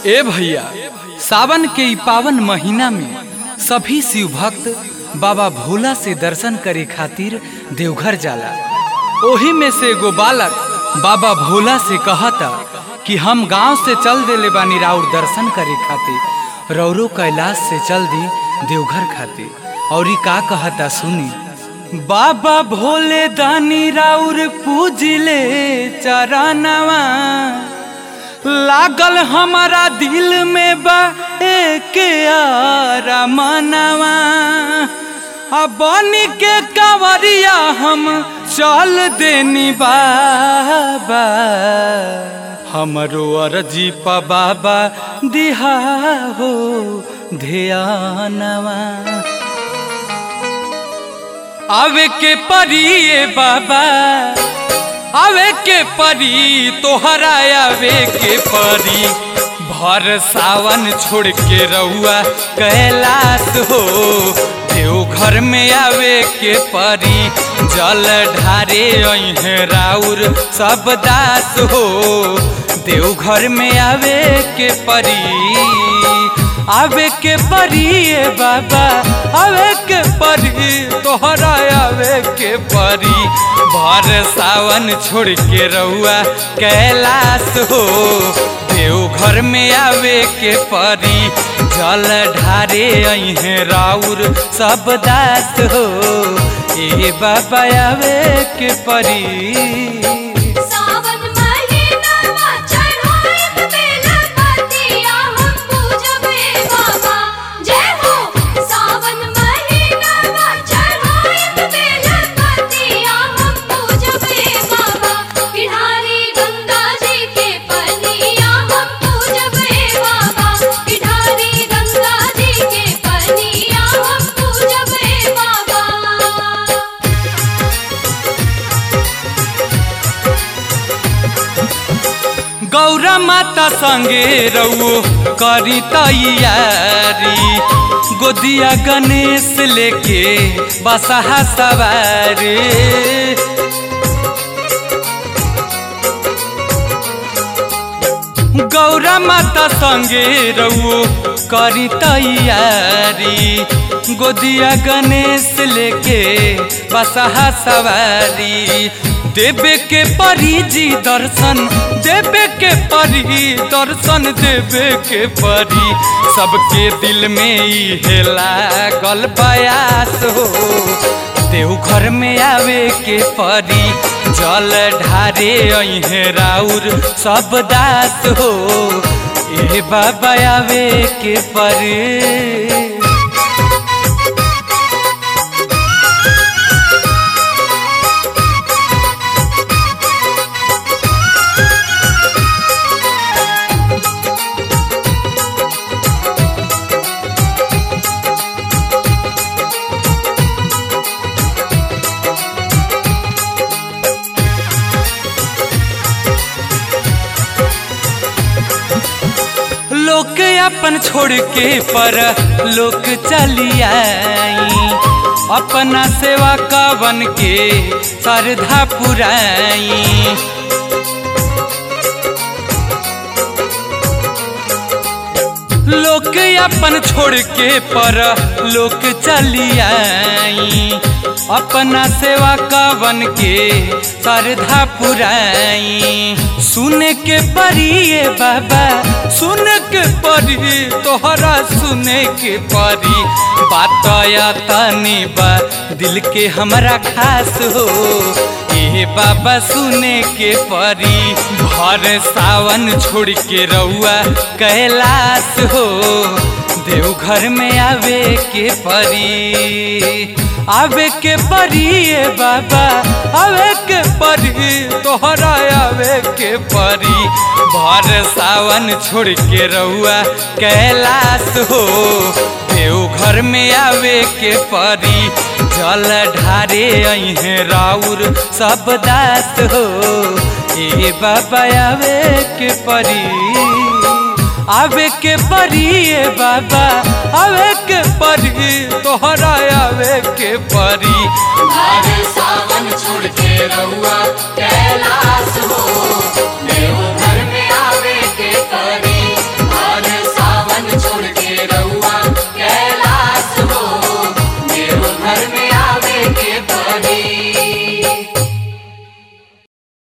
ए भैया सावन के ई पावन महीना में सभी शिव भक्त बाबा भोला से दर्शन करे खातिर देवघर जाला ओही में से एगो बालक बाबा भोला से कहता कि हम गांव से चल देले बानी राउर दर्शन करे खातिर रौरो कैलाश से चल दी देवघर खातिर और ई का कहता सुनी बाबा भोले दानी राउर पूजिले चरणवा लागल हमारा दिल में बा एक आरा मनवा आ बनी के कांवरिया हम चल देनी बाबा हमरो अर्जी पा बाबा दिहा हो ध्यानवा आवे के परिए बाबा आवे के परी तोहरा आवे के परी भर सावन छोड़ के रहुआ कैलाश हो देवघर में आवे के परी जल ढारे अहे राउर सब दास हो देवघर में आवे के परी आवे के परी ए बाबा आवे के परी तोहरा आवे के परी भर सावन छोड़ के रहुआ कैलाश हो देवघर में आवे के परी जल ढारे अहे राउर सब दास हो ए बाबा आवे के परी सावन महीनावा चढ़ाइत बेलपतिया हम पूजबे बाबा जय हो सावन महीनावा चढ़ाइत बेलपतिया हम पूजबे बाबा किनारी गंगा जी के पनिया हम पूजबे बाबा किनारी गंगा जी के पनिया हम पूजबे बाबा गौरा माता संगे रउओ करी तैयारी गोदिया गणेश लेके बसहा सवारी गौरा माता संगे रउओ करी तैयारी गोदिया गणेश लेके बसहा सवारी देवे के परी जी दर्शन देवे के परी दर्शन देवे के परी सबके दिल में ई लागल बयास हो देवघर में आवे के परी जल ढारे अहे राउर सब दास हो ए बाबा आवे के परी लोक अपन छोड़ के पर लोक चली आई अपना सेवा का बन के श्रद्धा पुराई लोक अपन छोड़ के पर लोक चली आई अपना सेवा का बन के श्रद्धा पुराई सुन के परी ए बाबा सुन के परी तोहरा सुने के परी बात या तनी बा दिल के हमरा खास हो ए बाबा सुने के परी भर सावन छोड़ के रउआ कैलाश हो देवघर में आवे के परी आवे के परी ए बाबा आवे के परी तोहरा आवे के परी भर सावन छोड़ के रउआ कैलाश हो देवघर में आवे के परी जल ढारे अहे राउर सब दास हो ए बाबा आवे के परी आवे के परी ए बाबा आवे के परी तोहरा आवे के परी घर सावन छोड़ के रहुआ कैलाश हो देवघर में आवे के परी घर रही